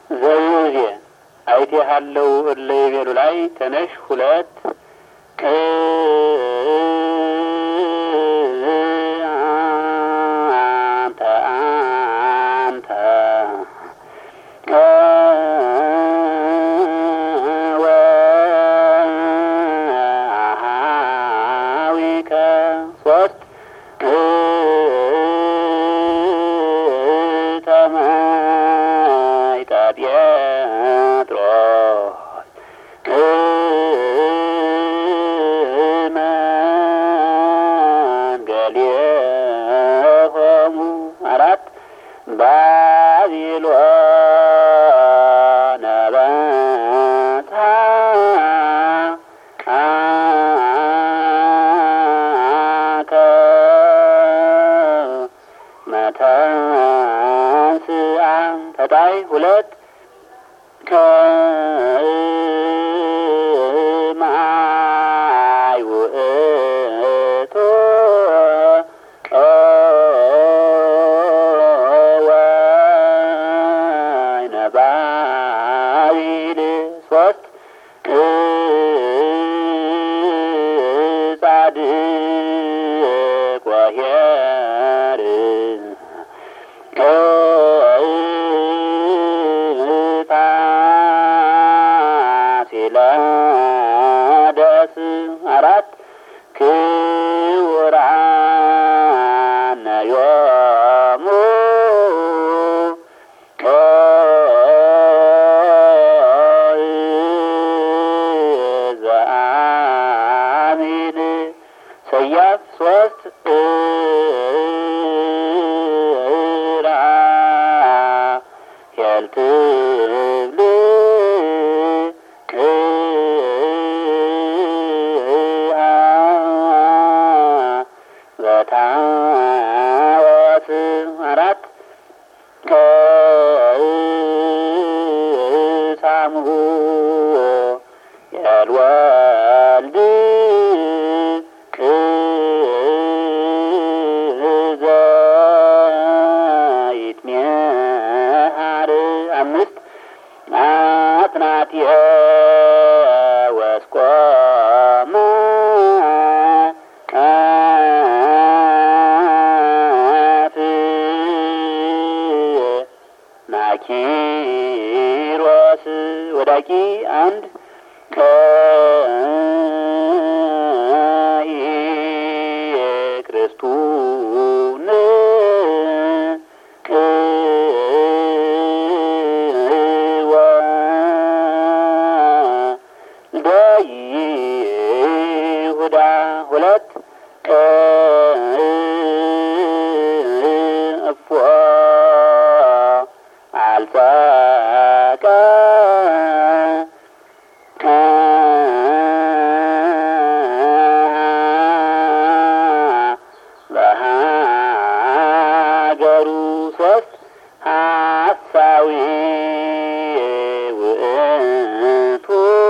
ዘይዜ አይቴሃለው እለ ይቤሉ ላይ ተነሽ ሁለት አንተ አንተ ወሃዊከ ሶስት ተመይጠ ጴጥሮስ መንገሌሆሙ አራት ባቢሎን በታ አከ መተንስአ ተጣይ ሁለት ከማይ ውእቱ ወይነ ባቢል ሶስት ጻድቅ ወኄር ፋሲለደስ አራት ክቡራን ዮሙ ዘአሚን ሰያፍ ሶስት ራ ሄልትብል በታወት አራት ከሳምሁ የልወልድ ዘይትሜሃር አምስት አትናትየ ወስቆመ አፍ ናኪሮስ ወዳቂ አንድ ከኢ ክርስቱን ይሁዳ ሁለት እፎ አልጸቀ በሀገሩ ሶስት ሀሳዊ ውእቱ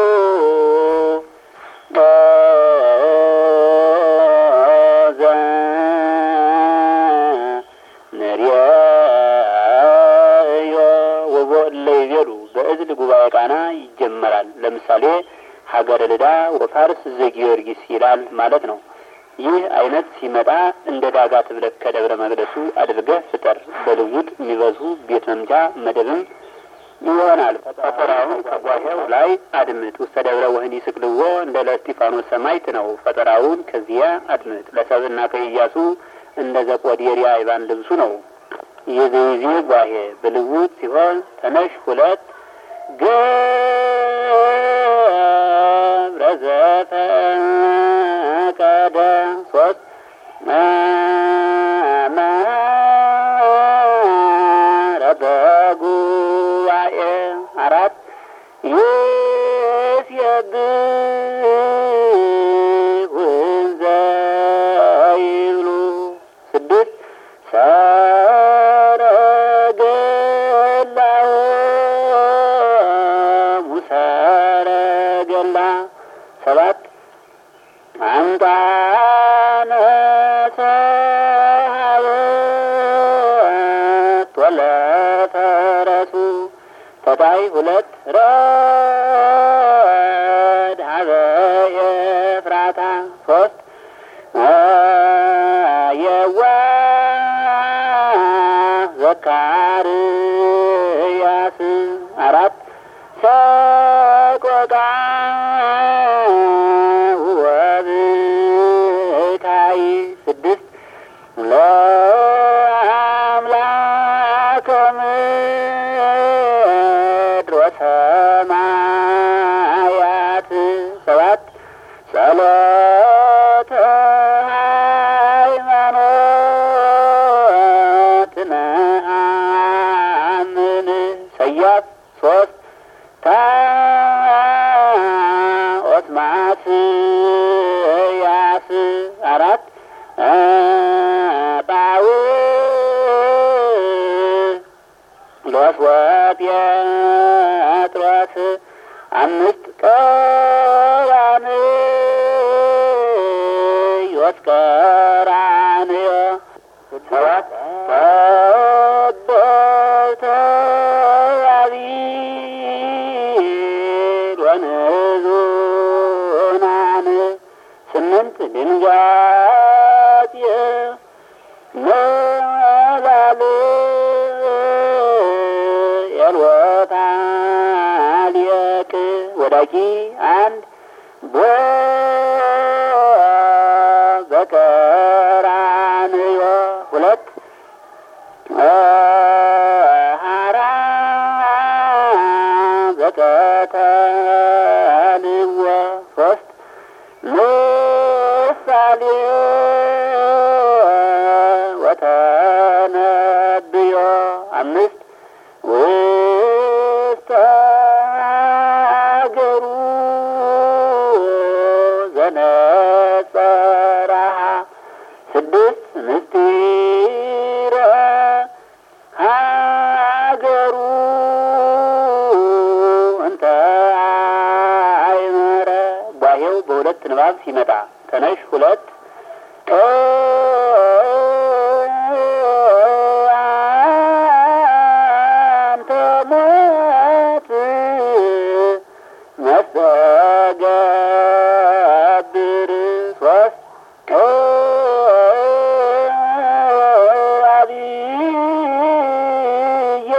ንርዮ ወቦእለ ይቤሉ በእዝል ጉባኤ ቃና ይጀመራል። ለምሳሌ ሀገረ ልዳ ወፋርስ ዘጊዮርጊስ ይላል ማለት ነው። ይህ አይነት ሲመጣ እንደ ዳጋት ብለህ ከደብረ መቅደሱ አድርገህ ፍጠር። በልውጥ የሚበዙ ቤት መምቻ መደብም ይሆናል። ፈጠራውን ከጓሄው ላይ አድምጥ። ውስተ ደብረ ወህኒ ስቅልዎ እንደ ለእስጢፋኖስ ሰማዕት ነው። ፈጠራውን ከዚያ አድምጥ። ለሰብእና ከኢያሱ እንደ ዘቆዴርያ ይባን ልብሱ ነው። የዘይዜ ጓሄ በልውጥ ሲሆን ተነሽ ሁለት ገብረ ዘፈቀደ ሶስት አማረ በጉባኤ አራት ይስየብህ ዘይብሉ ስድስት ሰረገላሆሙ ሰረገላ ሰባት አምጣነ ሰሀበት ወለተረሱ ተታይ ሁለት ረድ ሀበ ኤፍራታ ሶስት የዋ ዘካርያስ አራት ሰቆቃ ወብካይ ስድስት ለአምላከ ምድር ወሰማያት ሰባት ጸሎተ ሃይማኖት ነአምን ሰያፍ ሶስት ታኦስማስ ያስ አራት ባው ሎስ ወጴጥሮስ አምስት ቀራንዮስ ቀራንዮ ሰባት ጠበብተ አቢል ወንዙናን ስምንት ድንጋጤ መላል ኤልወታ ሊቅ ወዳቂ አንድ ቦ በቀራንዮ ሁለት ሀራ በቀተልዎ ሶስት ምሳሌ ወተነብዮ አምስት ውስተ አገሩ ዘነጸራሃ ስድስት ምስጢረ ሀገሩ እንተ አይመረ ጓሄው በሁለት ንባብ ሲመጣ ተነሽ ሁለት አንተ ሞት መስተገብር ሶስት አብየ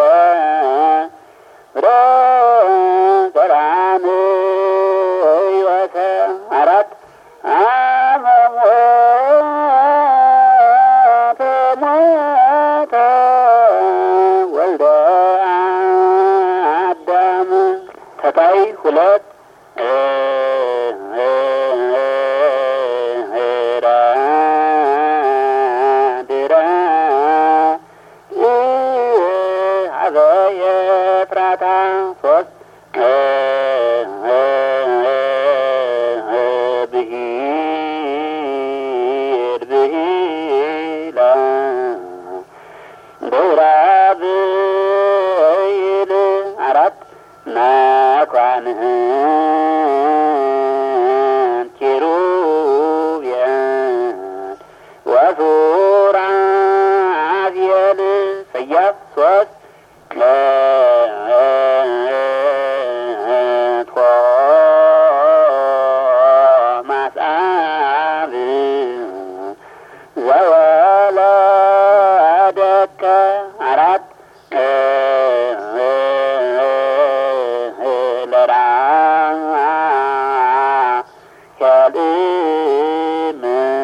ደብረ ቀራንዮተ አራት አመሞተ ሞተ ወልደ አዳም ተታይ ሁለት ድረ ሀበ ኤፍራታ ሶስት ብሂል ብሂላ ብራብይል አራት ናኳንህን ኪሩቤል ወሱራፌል ሰያፍ ሶስት ቶማስ አብ ዘወለደከ አራት ለራሄልም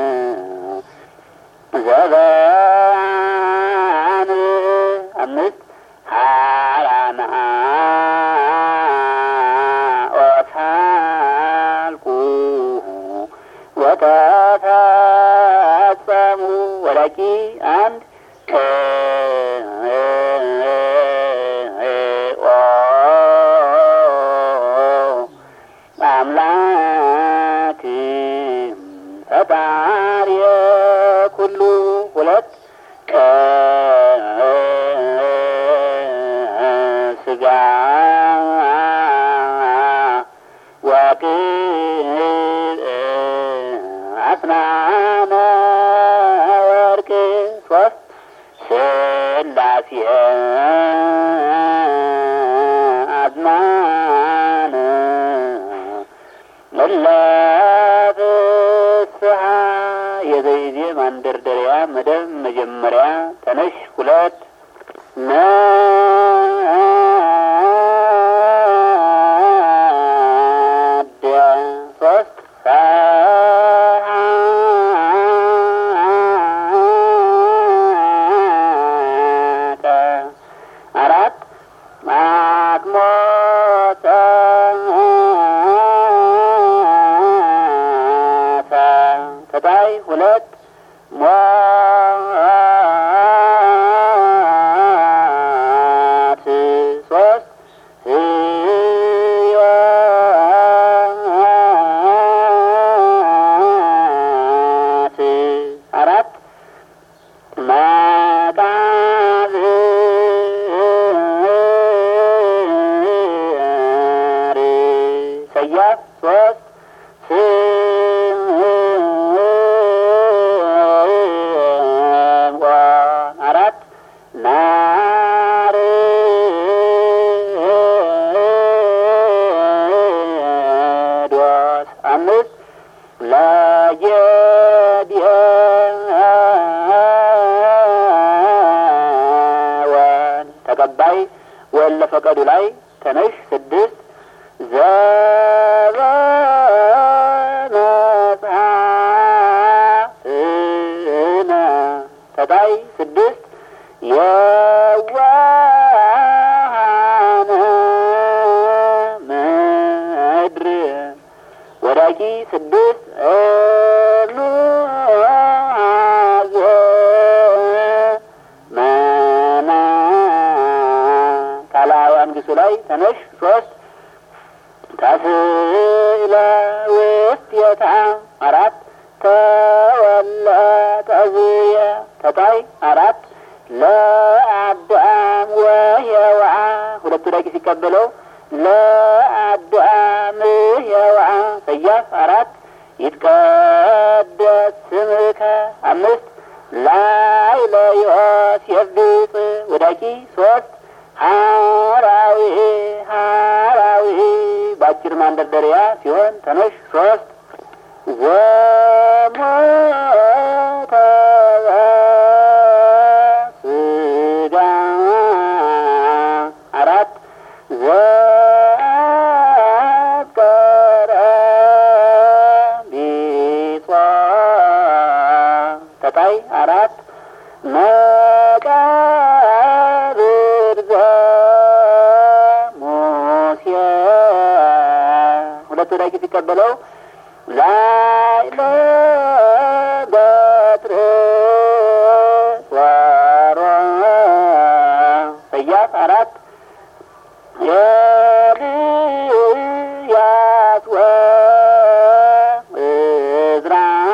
ዘበን አምስት ሃራና ኦታልቁ ወተፈጸሙ ወዳቂ አንድ ኦ አምላክ ፈጣሪ ኩሉ ሁለት ስጋ ወቅ አስናነ ወርቅ ማንደርደሪያ መደብ መጀመሪያ ተነሽ ሁለት ነደ ሶስት ሰዓቀ አራት አቅሞተ ተታይ ሁለት ሟት ሶስት ህይወት አራት መቃብር ሰያፍ ሶስት ስምዖን አራት ናርዶስ አምስት ለጌዲዮን ተቀባይ ወለ ፈቀዱ ላይ ተነሽ ስድስት ዘበመጽሐፍነ ተታይ ስድስት የዋሃነ ምድር ወዳቂ ስድስት እሉሃዘ መና ካላዊ አንግሱ ላይ ተነሽ ሶስት ተስእለ ውስቴታ አራት ተወለ ተዝየ ተታይ አራት ለአዳም ወሔዋ ሁለቱ ዳቂ ሲቀበለው ለአዳም ሔዋ ሰያፍ አራት ይትቀደስ ስምከ አምስት ላይ ለዮሴፍ ድጽ ወዳቂ ሶስት ሀራዊ ሀራዊ በአጭር ማንደርደሪያ ሲሆን ተነሽ ሶስት ዘሞተ ስጋ አራት ዘአፍቀረ ቢጿ ተታይ አራት መቃብር ዘሙሴ ሁለቱ ዳቂ ሲቀበለው ላይ ለበትር ወሮ ሰያፍ አራት ኤልያስ ወዕዝራ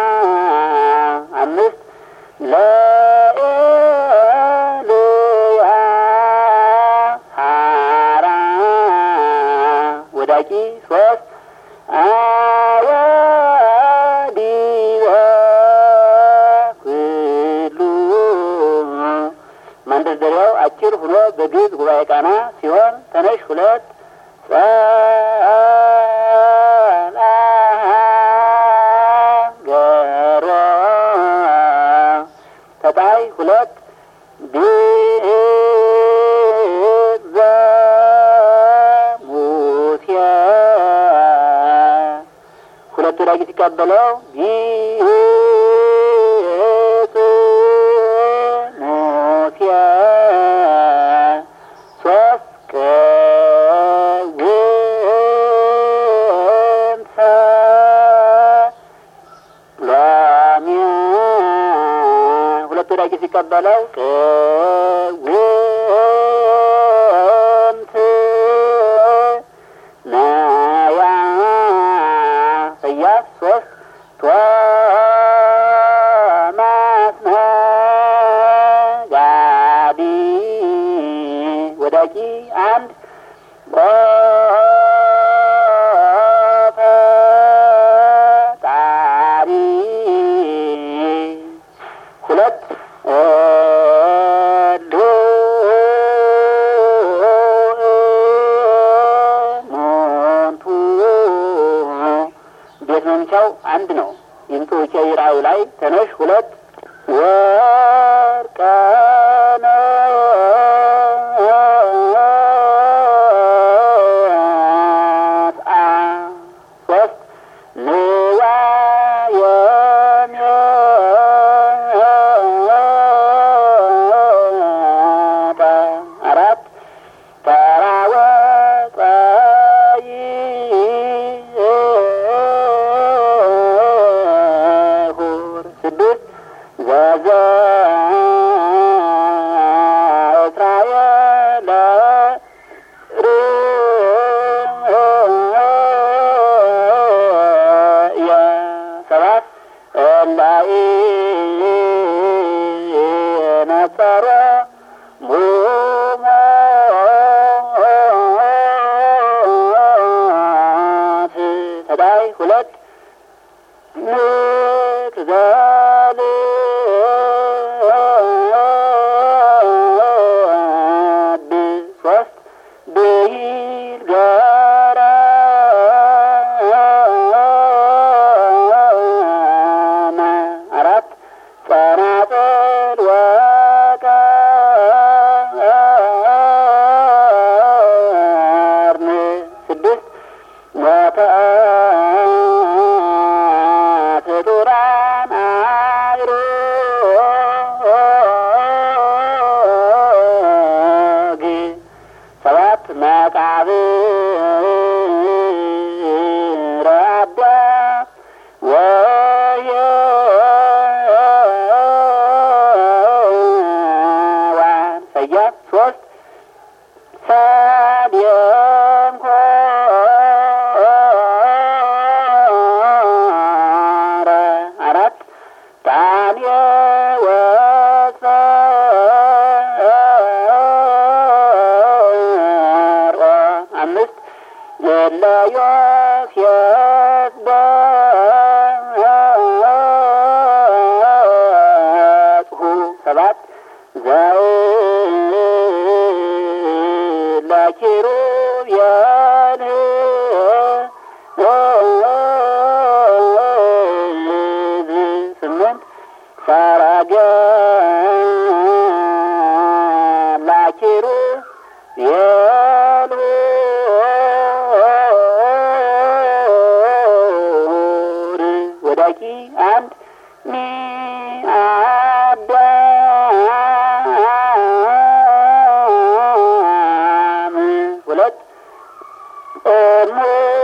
አምስት ለኤልያ ሐራ ወዳቂ ሶስት አወዲወ ኩሉ ማንደርደሪያው አጭር ሆኖ በግዕዝ ጉባኤ ቃና ሲሆን ተነሽ ሁለት ጸላገሮ ተጣይ ሁለት ቤት ዘሙሴ ሁለቱ ዳጊ ሲቀበለው ቢጽ ሙሴ ሶስት ቅውምተ ሎሚ ሁለቱ ዳጊ ሲቀበለው ቅውምት ነያ ሰያፍ ሶስት ቶማስ ነጋዲ ወዳቂ አንድ ፈጣሪ ሁለት ሞንቱ ቤት መምቻው አንድ ነው። ይምጡ ራዩ ላይ ተነሽ ሁለት ወርቀነ አ ሶስት ንዋየ ሜጣ አራት ተራወፀይ ሁር ስድስት ዘዘ እስራኤል ርእየ ሰባት እላኢ ነጸሮ ሙሞት ተዳይ ሁለት ንትዘል ሶስት ብሂል ገረ አራት ጸናጽል ወቀርን ስድስት ወተፍጡራን አይሮግ ሰባት መቃብር አዳም ወሔዋን ሰያፍ ሶስት ሳድየም ኮረ አራት ጣንየ ወፀርኦ አምስት የለ ዮሴፍ በጽሑ ሰባት ዘው ለኪሩቤል ስምንት ሰረገላ ኪሩቤል ወዳቂ አንድ ሚአዳም ሁለት እሙ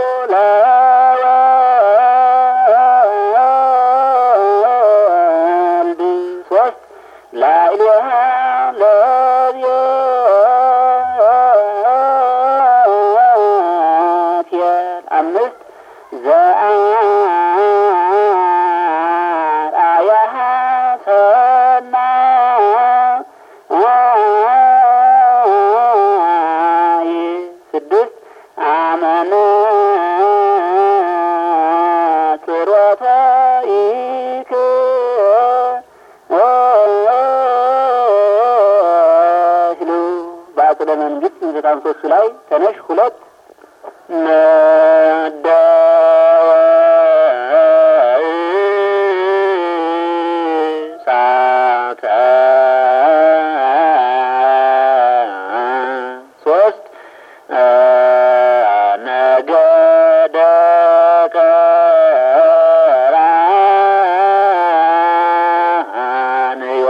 ለወልድ ሶስት ላዕሌሃ ለቤቴል አምስት ዘአርአያሃ ሰናይ ስድስት አመነ ጽሮተ ይክህሉ በአጽደ መንግስት ዘጠና ሶስቱ ላይ ተነሽ ሁለት ነደ ሳተ ሶስት ነገደ ቀራንዮ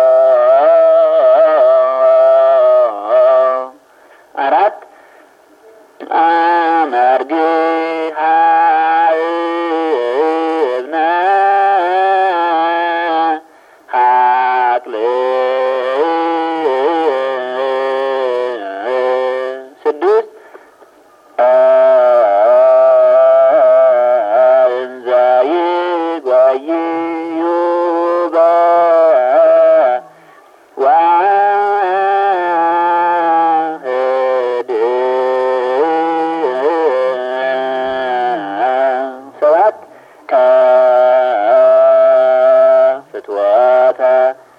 አራት አመርግሃ እብነ ሀቅል ስድስት እንዘ ይጓይዩ በዋህድ ሰባት ከፍትወተ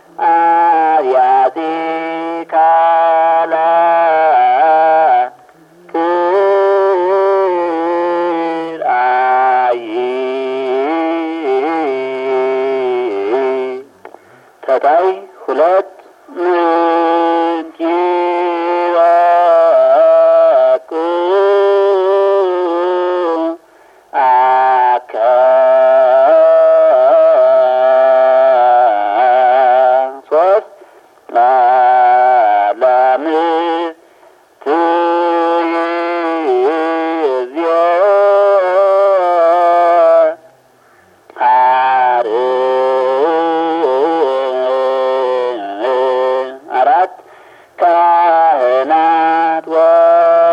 አብያቲ ካለ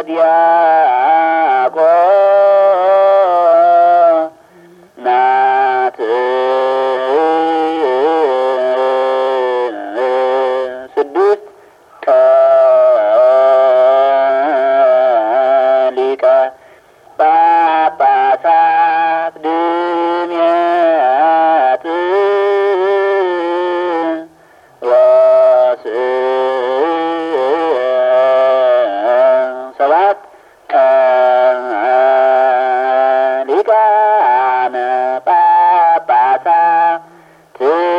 ዲያቆናት ስድስት ሊቀ ጳጳሳት ድምያት ሰባት ሊቃነ ጳጳሳት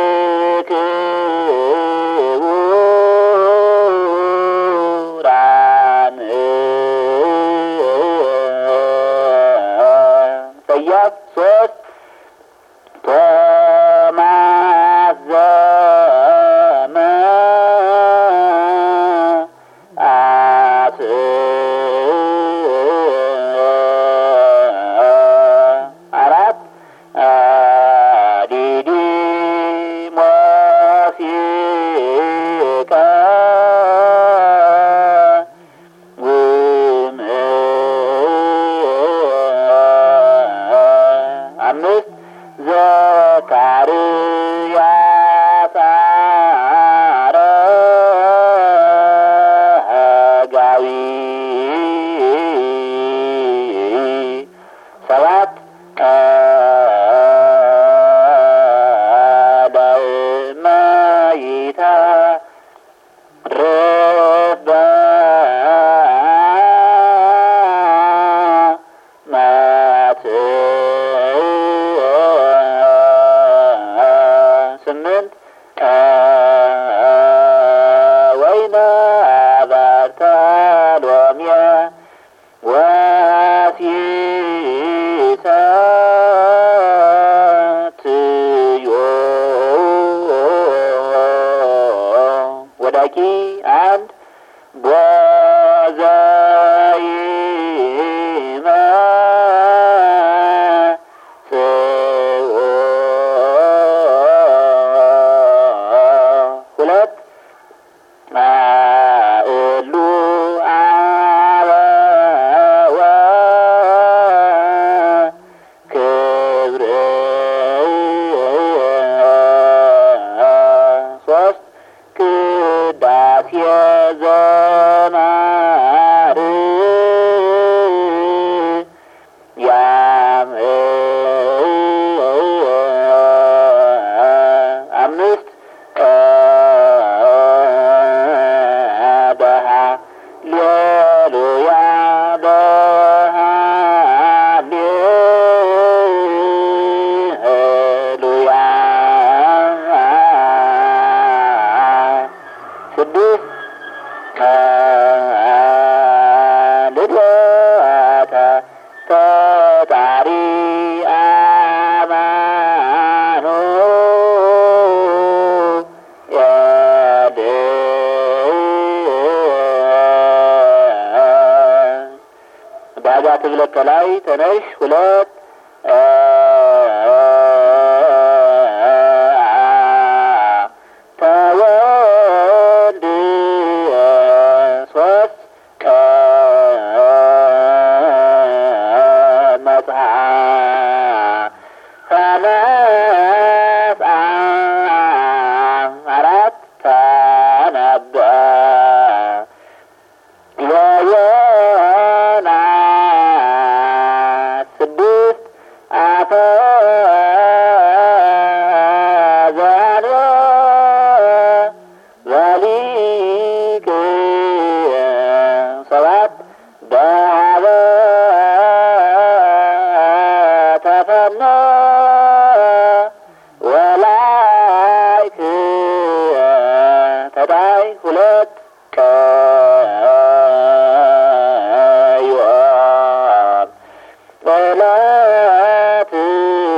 ክቡራን ሰያፍ ሶስት ቶማስ ዘመ አስ አራት ዲዲሞሲቀ አምስት ዘካርያስ አረጋዊ ሰባት ዳግመይታ ረበ ማት ስምንት ወይነ በርተሎሜ ወሲሰትዮ ወዳቂ አንድ ቦዘይመ ጽኦ ሁለት እሉ አበወ ክብር ሶስት ቅዳሴ ዘማር ያም አምስት ደሃ ሌሉያ ደሃ ሌሉያ ስድስት ልደተ ፈጣሪ አማኑ የድ ዳጋ ትብለቅ ከላይ ተነሽ ሁለት ተወልድ ሶስት መጽሐ ተነስአ አራት ተነበ የዮናስ ስድስት አፈ ዘንበ በሊቅ ሰባት በሀበ ተፈነ ወላይክ ተዳይ ሁለት ቀዮን ጠላት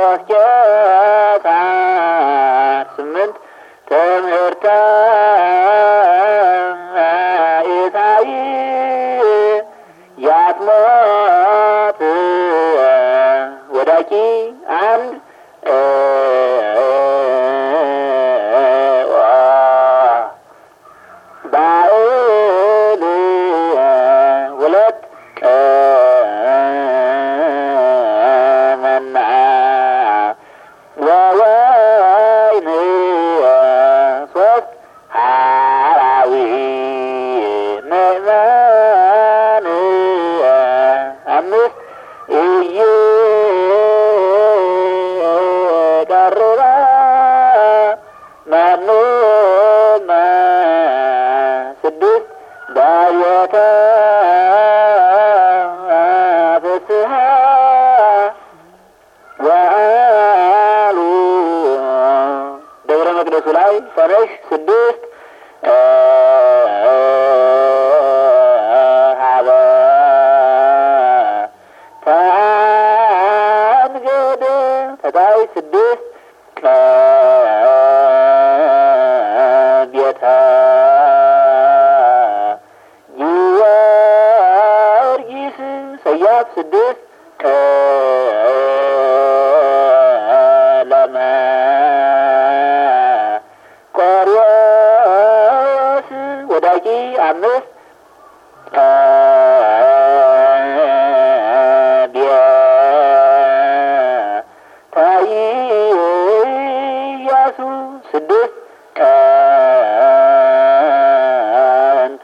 ቄሳር ስምንት ትምህርተ ኢሳይ ያትሞት ወዳቂ አንድ ባእል ሁለት ቀመና ወወይን ሶስት ሐራዊ ምእመን አምስት እየቀረበ መኑመ ስድስት ዳዊተ ፍስሐ ወአሉ ደብረ መቅደሱ ላይ ፈረሽ ስድስት ሀበ ተአንገደ ተታይ ስድስት ቤተ ጊዮርጊስ ሰያፍ ስድስት ቀለመ ቆርዮስ ወዳቂ አምስት ታይያሱ ስድስት ቀንታ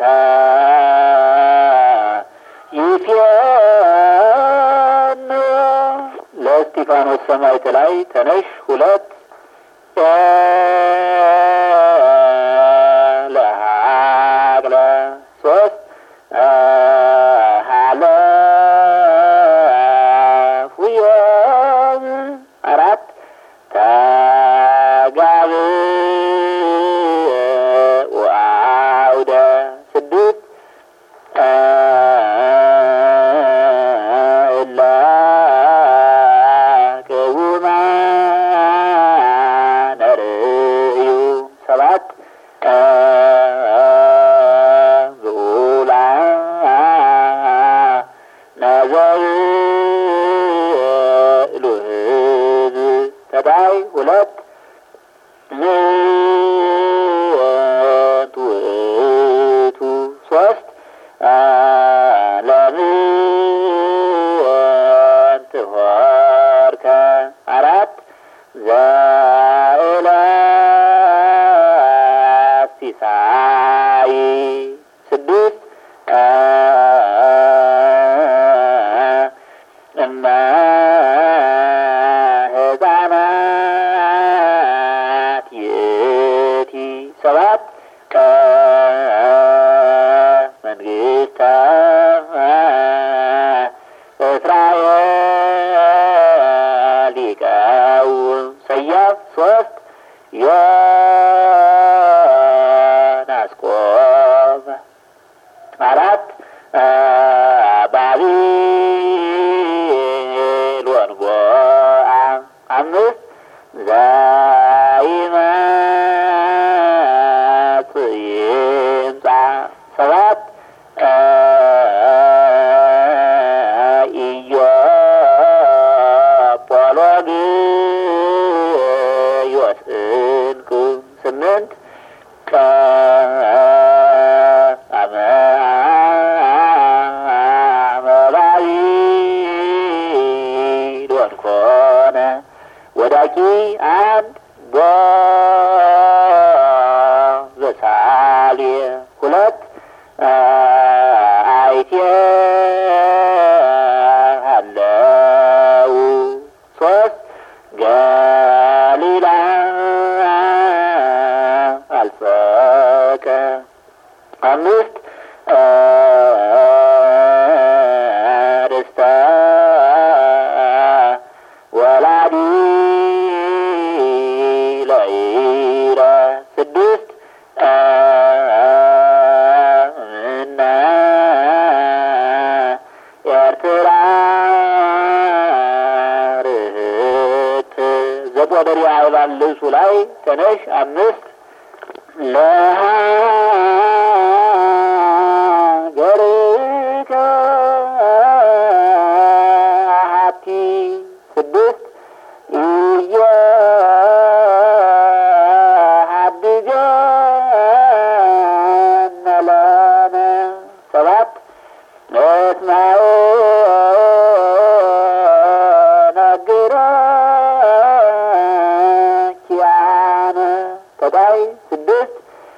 ይፌን ለእስጢፋኖስ ሰማዕት ላይ ተነሽ ሁለት ለሀቅለ ሶስት ሀለፉዮም አራት ተጋብ ወአውደ ስድስት እለ ቅውማነ ርእዩ ሰባት ብኡላ ነዘብሉ ህዝብ ተዳይ ሁለት ምት ውእቱ ሶስት ለምንት ሆርከ አራት ዘእለ ሲሳይ ስድስት እመ ህፃናት ይእቲ ሰባት መንግስተ እስራኤል ይቀውም ሰያፍ ሶስት ዮናስ ቆመ አራት ባቢሎን ጎአ አምስት ዘይመጽእ ይምጻ ሰባት ኢዮጶሎግዮስ እንቁ ስምንት አመባቢሎን ኮነ ወዳቂ አንድ ቦ ዘሳልየ ሁለት አይቴ አለው ሶስት ገሊላ አልፈቀ አምስት ርስተ ወላዲ ለይ ተቆደሪ አይባል ልብሱ ላይ ተነሽ አምስት ለሀገርከ አሐቲ ስድስት እየሀድገነ ለነ ሰባት እስማኤ ነግረኪያነ ተጣይ ስድስት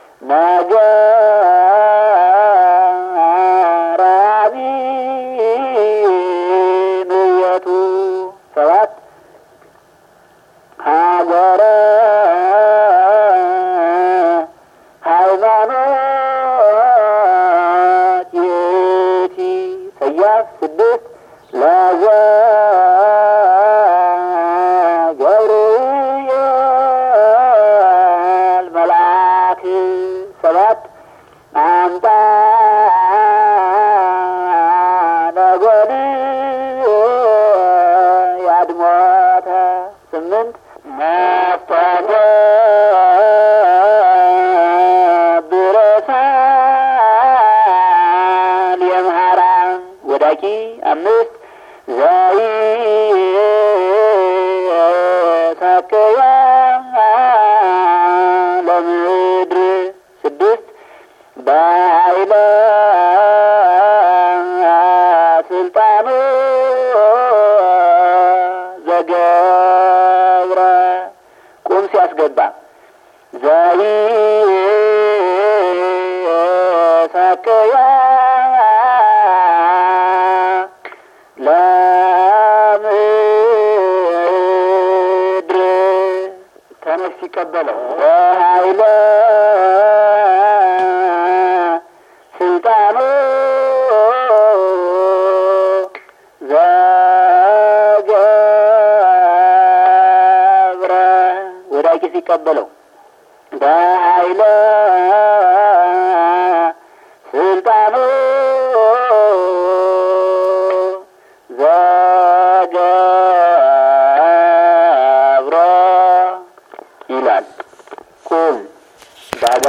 ነገራቢ ምየቱ ሰባት ሀገረ ሃይማኖት የቲ ሰያፍ ስድስት ለዘ ገብርኤል መልአክ ሰባት አምጣ ነጎድ ያድሞተ ስምንት መፍተተ ብረሳን የምሃራ ወዳቂ አምስት ዘይ ሰከያ ለምድር ስድስት በኃይለ ስልጣኑ ዘገብረ ቁም ሲያስገባ ዘይ ሰከያ ለምድር ተነሽ ሲቀበለው በኃይለ ስልጣኑ ዘገብረ ወዳቂ ሲቀበለው በኃይለ ስልጣኑ ዘገብረ ይላል። ቁም